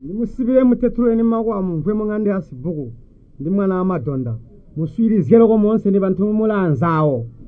ndimusibire mutetuleni makwamu mpwe mung'ande asibuku ndi mwana wa madonda muswirizireko monse ndi panthu mula anzawo